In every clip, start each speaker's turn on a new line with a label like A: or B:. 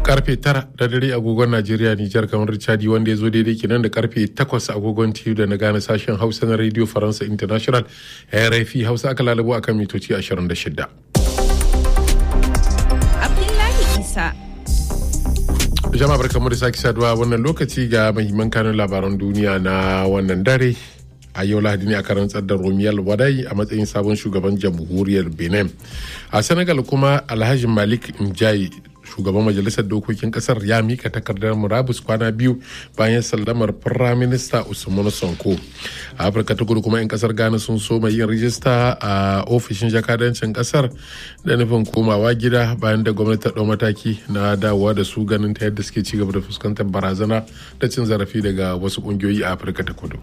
A: karfe tara da dare agogon najeriya nijar kamar chadi wanda ya zo daidai kenan da karfe takwas agogon tiyu da na gane sashen hausa na radio faransa international rfi hausa aka lalabo akan mitoci 26
B: Abdullahi Isa.
A: jama'a barkamu da sake saduwa wannan lokaci ga mahimman kanun labaran duniya na wannan dare a yau lahadi ne aka rantsar da romiyal wadai a matsayin sabon shugaban jamhuriyar benin a senegal kuma alhaji malik njayi shugaban majalisar dokokin kasar ya mika takardar murabus kwana biyu bayan sallamar firaminista usman sonko a afirka ta kudu kuma 'yan kasar ghana sun so yin rijista a ofishin jakadancin kasar da nufin komawa gida bayan da gwamnati ta ɗau mataki na dawowa da su ganin ta yadda suke cigaba da fuskantar barazana da cin zarafi daga wasu ƙungiyoyi a afirka ta kudu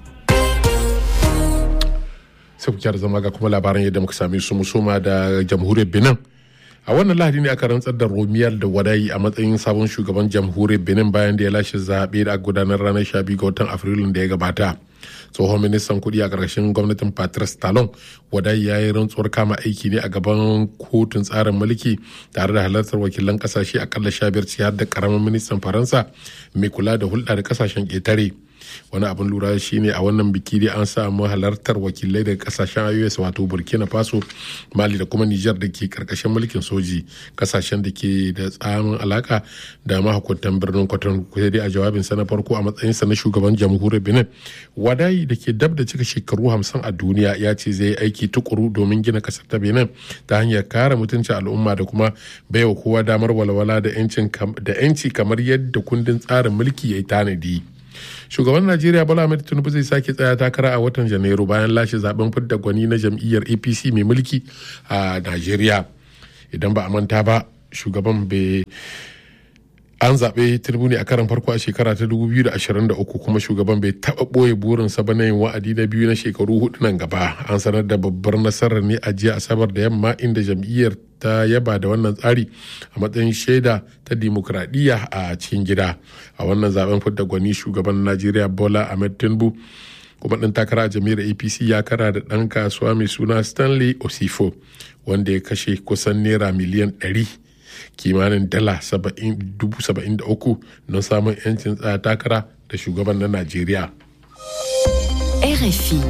A: sai ku kyara zama ga kuma labaran yadda muka same su musoma da jamhuriyar benin a wannan lahadi ne aka rantsar da romiyar da wadayi a matsayin sabon shugaban jamhuriyar benin bayan da ya lashe zaɓe da gudanar ranar 12 ga watan afrilun da ya gabata tsohon ministan kudi a ƙarshen gwamnatin patrice talon wadayi ya yi rantsuwar kama aiki ne a gaban kotun tsarin mulki tare da halartar wakilan kasashe akalla sha biyar har da karamin ministan faransa mai kula da hulɗa da kasashen ƙetare wani abin lura shine a wannan biki dai an samu halartar wakilai daga kasashen ios wato burkina faso mali da kuma niger da ke karkashin mulkin soji kasashen da ke da tsamin alaka da mahukuntan birnin kwaton kusa dai a jawabinsa na farko a matsayinsa na shugaban jamhuriyar benin wadayi da ke dab da cika shekaru hamsin a duniya ya ce zai aiki tukuru domin gina kasar ta benin ta hanyar kare mutuncin al'umma da kuma baiwa kowa damar walwala da 'yanci kamar yadda kundin tsarin mulki ya yi tanadi. shugaban najeriya bola ahmed tinubu zai sake tsaya takara a watan janairu bayan lashe zaben fidda gwani na jam'iyyar apc mai mulki a najeriya idan ba a manta ba shugaban bai an zaɓe tinubu ne a karan farko a shekara ta 2023 kuma shugaban bai taɓa ɓoye burinsa ba na yin wa'adi na biyu na shekaru hudu nan gaba an sanar da babbar nasarar ne a jiya asabar da yamma inda jam'iyyar ta yaba da wannan tsari a matsayin shaida ta dimokuraɗiyya a cikin gida a wannan zaben fidda gwani shugaban najeriya bola ahmed tinubu kuma ɗan takara a jami'ar apc ya kara da ɗan kasuwa mai suna stanley osifo wanda ya kashe kusan naira miliyan 100 kimanin dala 73 don samun 'yancin tsaya takara da shugaban na najeriya
B: RFI.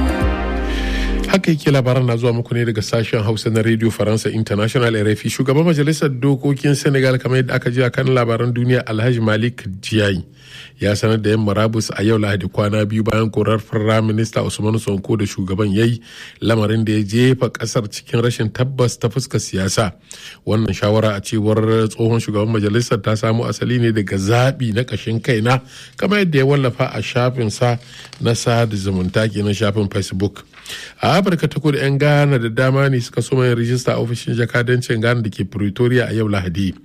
A: haka yake labaran na zuwa muku ne daga sashen hausa na radio faransa international rfi shugaban majalisar dokokin senegal kamar yadda aka ji a kan labaran duniya alhaji malik jiyayi ya sanar da yan marabus a yau lahadi kwana biyu bayan korar firayim minista usman sonko da shugaban ya yi lamarin da ya jefa kasar cikin rashin tabbas ta fuskar siyasa wannan shawara a cewar tsohon shugaban majalisar ta samo asali ne daga zaɓi na ƙashin kaina kamar yadda ya wallafa a shafinsa na sada zumunta ke na shafin facebook a afirka ta kudu 'yan ghana da dama ne suka so mai rijista a ofishin jakadancin ghana da ke pretoria a yau lahadi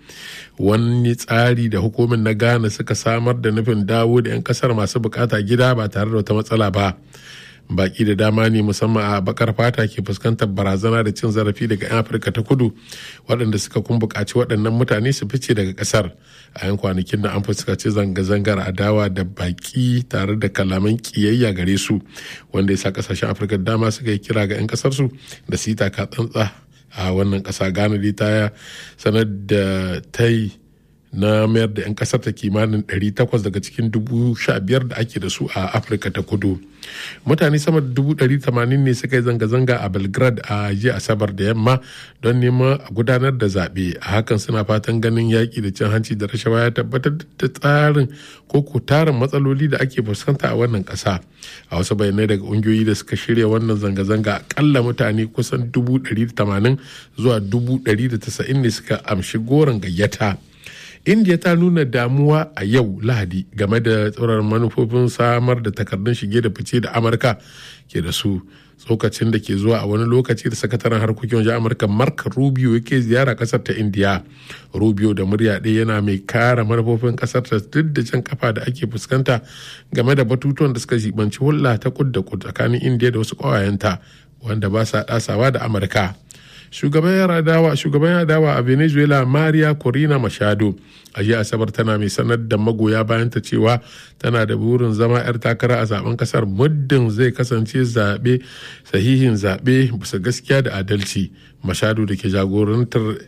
A: wani tsari da hukumin na ghana suka samar da nufin dawo da 'yan kasar masu bukata gida ba tare da wata matsala ba baki da dama ne musamman a bakar fata ke fuskantar barazana da cin zarafi daga 'yan afirka ta kudu waɗanda suka kun buƙaci waɗannan mutane su fice daga ƙasar a yan kwanakin da an fuskaci zanga-zangar adawa da baki tare da kalaman ƙiyayya gare su wanda ya sa ƙasashen afirka dama suka yi kira ga 'yan ƙasarsu da su yi taka tsantsa a wannan ƙasa ghana dai ta sanar da ta yi na mayar da 'yan kasar ta kimanin 800 daga cikin 15,000 da ake da su a afirka ta kudu mutane sama da 180 ne suka yi zanga-zanga a belgrade a jiya asabar da yamma don neman a gudanar da zaɓe a hakan suna fatan ganin yaƙi da cin hanci da rashawa ya tabbatar da tsarin ko ko tarin matsaloli da ake fuskanta a wannan ƙasa a wasu bayanai daga ƙungiyoyi da suka shirya wannan zanga-zanga akalla mutane kusan 180 zuwa 190 ne suka amshi goron gayyata india ta nuna damuwa a yau lahadi game da tsoron manufofin samar da takardun shige da fice da amurka ke da su tsokacin da ke zuwa a wani lokaci da sakataren harkokin wajen amurka mark rubio yake ziyara kasar ta india rubio da murya ɗaya yana mai kara manufofin kasar ta duk da can kafa da ake fuskanta game da batutuwan da suka jibanci hulɗa ta kud da kud tsakanin india da wasu ƙawayenta wanda ba sa ɗasawa da amurka shugaban adawa shugaban adawa a venezuela maria corina machado a jiya asabar tana mai sanar da magoya bayanta cewa tana da burin zama 'yar takara a zaben kasar muddin zai kasance zaɓe sahihin zaɓe bisa gaskiya da adalci machado da ke jagorantar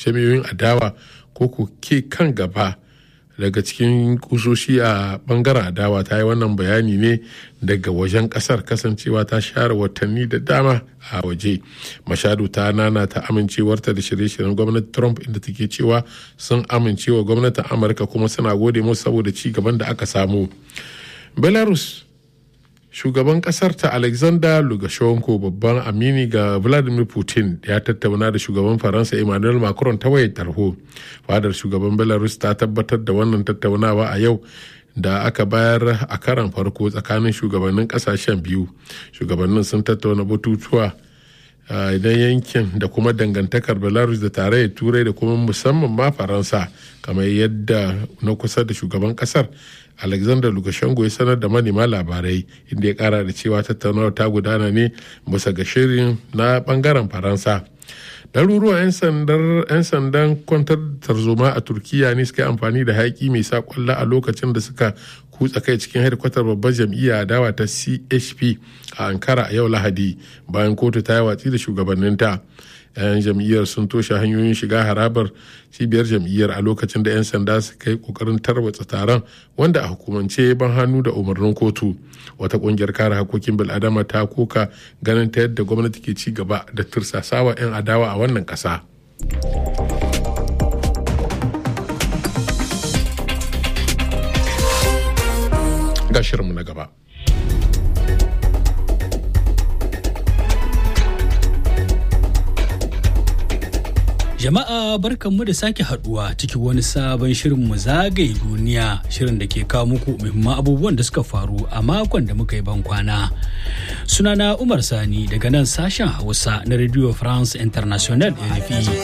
A: jami'oyin adawa ko ko ke kan gaba daga cikin kusoshi a bangaren adawa ta yi wannan bayani ne daga wajen kasar kasancewa ta share watanni da dama a waje mashadu ta nana ta amincewarta da shirye-shiryen gwamnati trump inda take cewa sun amincewa gwamnatin amurka kuma suna gode musu saboda ci gaban da aka samu belarus shugaban kasar ta alexander lukashenko babban amini ga vladimir putin ya tattauna da shugaban faransa emmanuel macron ta wayar tarho fadar shugaban belarus ta tabbatar da wannan tattaunawa a yau da aka bayar a karan farko tsakanin shugabannin kasashen biyu shugabannin sun tattauna batutuwa idan yankin da kuma dangantakar belarus da tarayyar turai da kuma musamman ma faransa kamar yadda na kusa da shugaban kasar alexander lukashenko ya sanar da manema labarai inda ya kara da cewa tattaunawar ta gudana ne bisa ga shirin na bangaren faransa ɗaruruwan 'yan sandan kwantar tarzoma a turkiya ne suka yi amfani da haƙi mai sa kwallo a lokacin da suka kutsa kai cikin hedkwatar babbar jam'iyya dawa ta chp a ankara a yau lahadi bayan kotu ta yi watsi da shugabanninta 'yan jam'iyyar sun toshe hanyoyin shiga harabar cibiyar jam'iyyar a lokacin da 'yan sanda suka yi kokarin tarwatsa taron wanda a hukumance ban hannu da umarnin kotu wata kungiyar kare hakokin bil'adama ta koka ganin ta yadda gwamnati ke ci gaba da tursasawa 'yan adawa a wannan ƙasa. ga shirinmu na gaba.
C: Jama'a barkanmu da sake haduwa cikin wani sabon shirin mu zagaye duniya shirin da ke kawo muku muhimman abubuwan da suka faru a makon da muka yi ban kwana. Sunana Umar Sani daga nan sashen Hausa na Radio France International RFI.